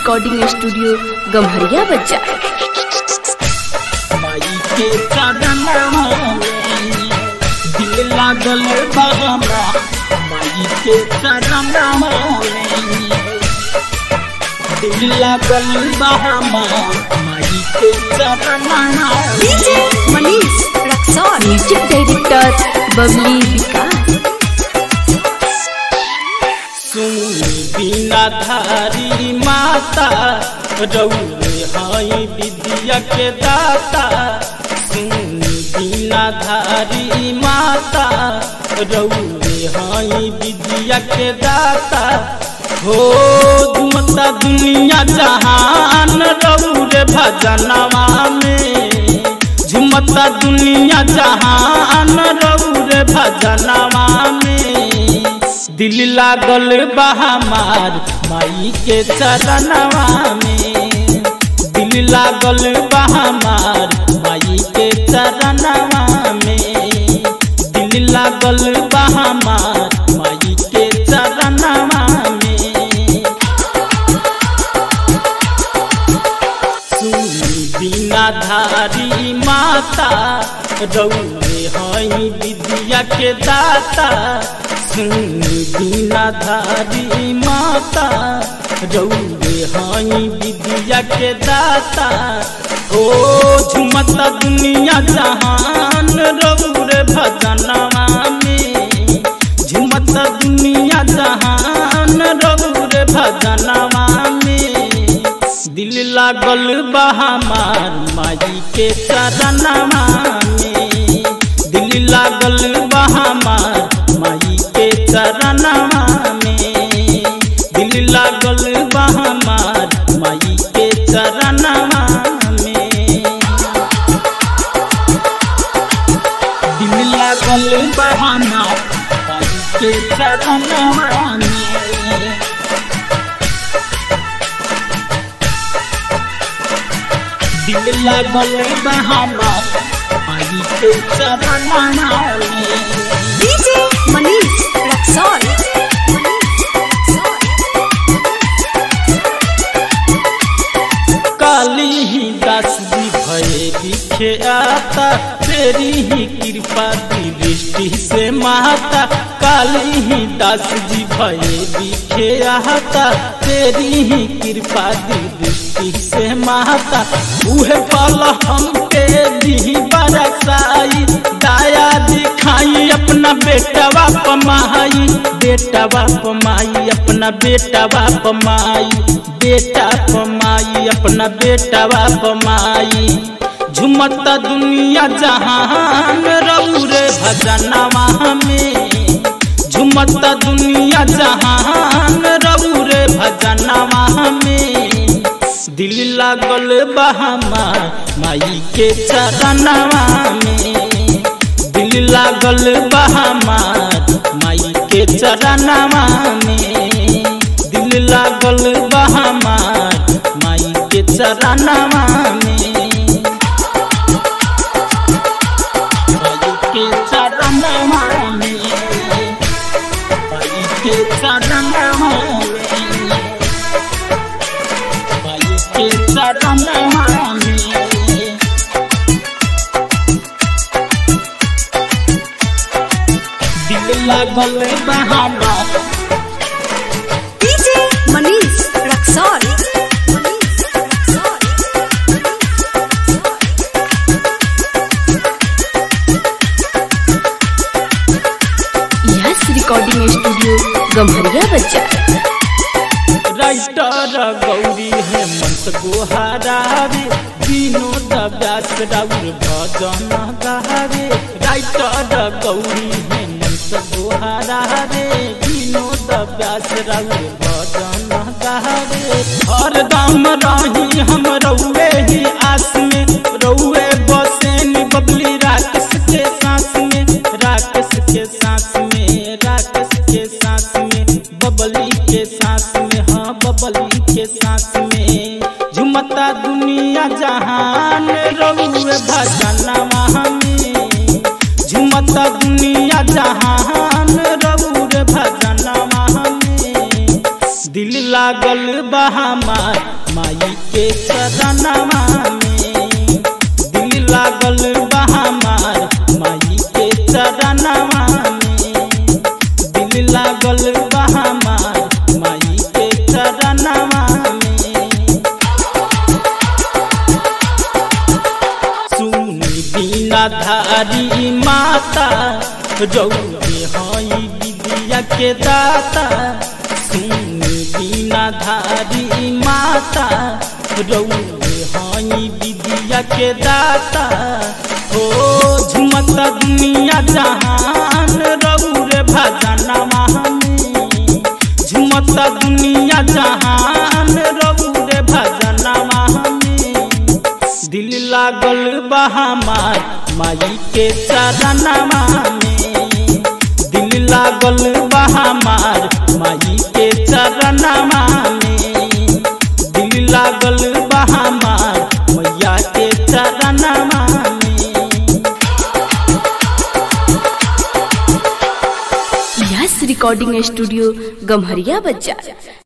recording studio Gamharia बच्चा माई के चरणवा दिल लागल बहमा माई के चरणवा दिल लागल बहमा माई के चरणवा DJ Manish Raxaul music director Babli Vikas सुनी बिना धारी माता रौरे हई विद्या के दाता सुनी बिना धारी माता रौरे हई विद्या के दाता हो झुमता दुनिया जहान रौरे भजनवा में झुमता दुनिया जहान रौरे भजनवा में दिल लागल बहमार माई के चरणवा में दिल लागल बहमार माई के चरणवा में दिल लागल बहमार माई के चरणवा में सुनी बिना धारी माता रौरे हई विद्या के दाता सुनी बिना धारी माता रौरे हई विद्या के दाता ओ झुमता दुनिया जहान रौरे भजनवा में झुमता दुनिया जहान रौरे भजनवा में दिल लागल बहमार माई के चरणवा में दिल लागल बहमार माई के चरणवा में दिल लागल बहमार माई के चरणवा में दिल लागल बहमार माई के चरणवा में दिल लागल बहाना आई के चरणवा में डीजे मनीष रक्सौल काली ही दास जी भये दिखे आता तेरी ही कृपा की दृष्टि से माता काली ही दास जी भये दिखे आता तेरी ही कृपा की दृष्टि से माता उहे पल हमके दी बरसाई दाया दिखाई अपना बेटवा पमाई बेटवा पमाई अपना बेटवा पमाई बेटा पमाई अपना बेटवा पमाई झुमता दुनिया जहान रौरे भजनवा में झुमता दुनिया जहान रौरे भजनवा में दिल लागल बहमा माई के चरणवा में दिल लागल बहमार माई के चरणवा में दिल लागल बहमार माई के चरणवा में माई के चरणवा में माई के चरणवा में माई के चरणवा में दिल लागल बहाना DJ Manish Raxaul S recording studio Gamharia बच्चा राइटर गौरी हेमंत गुहारावे विनोद व्यास राउर भजन गावे राइटर गौरी हेमंत गुहारावे विनोद व्यास राउर भजन गावे हरदम रही हम रउए ही आस में रउए बसेन बबली राकेश के सांस में राकेश के सांस में राकेश के सांस में बबली के सांस में हाँ बबली के सांस में झुमता दुनिया जहान रउए भजनवा में झुमता दुनिया जहान रउए भजनवा में दिल ला लागल बहामार माई के चरणवा में दिल लागल बहामार माई के चरणवा में दिल लागल बहामार माई के चरणवा में सुनी बिना धारी माता रौरे हई विद्या के दाता सुनी बिना धारी माता रौरे हई विद्या के दाता हो झुमत दुनिया जहान रौरे भजनवा में झुमत दुनिया जहान रौरे भजनवा में दिल लागल बहामार माई के चरणवा में दिल लागल बहामार माई के चरणवा में दिल लागल बहामार मैया के चरणवा में यस रिकॉर्डिंग स्टूडियो गम्हरिया बाजार